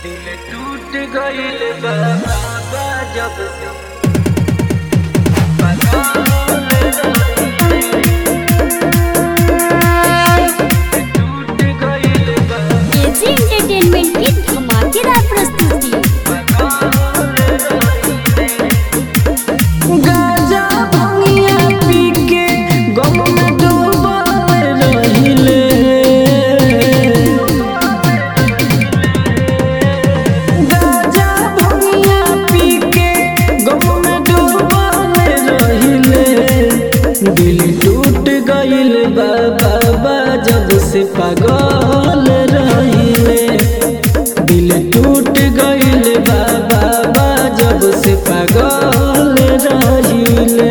दिल टूट गइल बा बाबा जब से टूट गइल बा केजी एंटरटेनमेंट की धमाकेदार प्रस्तुति गाजा भंगिया पी के गम में डूबल रहिले गाजा भंगिया पी के गम में डूबल रहिले दिल टूट गइल बा बाबा जब से पागल रहिले दिल टूट गइल बा बाबा जब से पागल रहिले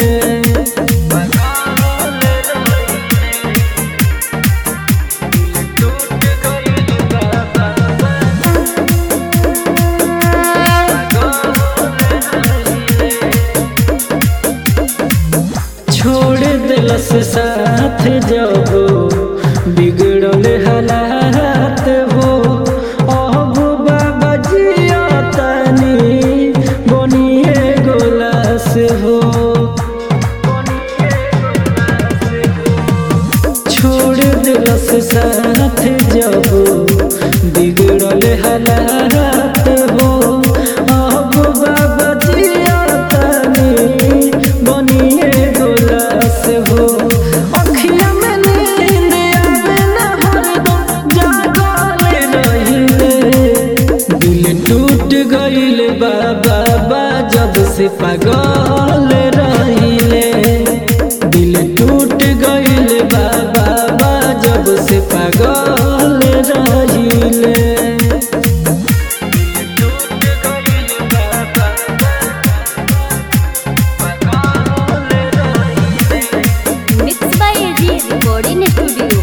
छोड़ दिलस साथ जब बिगड़ल हालात हो अब बाबा जिया तनी बनिए गोलास हो छोड़ दिलस साथ जब बिगड़ल हालात हो अब बाबा जिया तनी बनिए गोलास हो अखिया में नींद आवे ना हरदम जागल रहिले दिल टूट गइल बा बाबा जब से पागल रहिले दिल टूट गइल बा बाबा जब से पागल रहिले mix by AG recording studio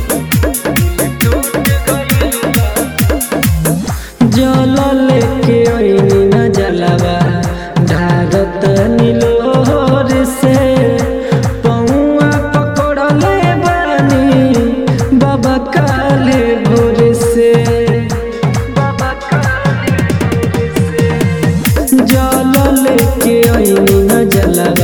जल लेके ओइनी न जलवा ढारत नीलोर से पौआ पकड़ले बानी बाबा काले भोर से बाबा काले भोर से जल लेके ओइनी न जलवा